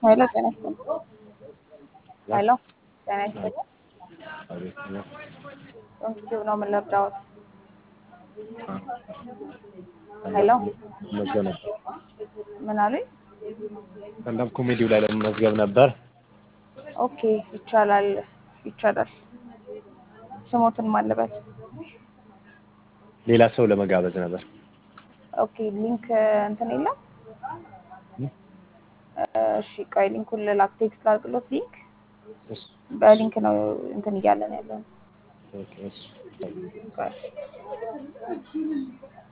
ሄሎ ጤና ይስጥልኝ። ሄሎ ጤና ይስጥልኝ። ዩቲዩብ ነው ምን ልርዳዎት? ሄሎ መዝገብ ነበር። ምን አሉኝ? ስታንዳፕ ኮሜዲው ላይ ለመመዝገብ ነበር። ኦኬ ይቻላል ይቻላል። ስሞትን ማልበት ሌላ ሰው ለመጋበዝ ነበር። ኦኬ ሊንክ እንትን የለም። እሺ ቆይ ሊንኩን ልላክ፣ ቴክስት ላድርግሎት። ሊንክ እሺ፣ በሊንክ ነው እንትን እያለን ያለን። ኦኬ፣ እሺ። ቆይ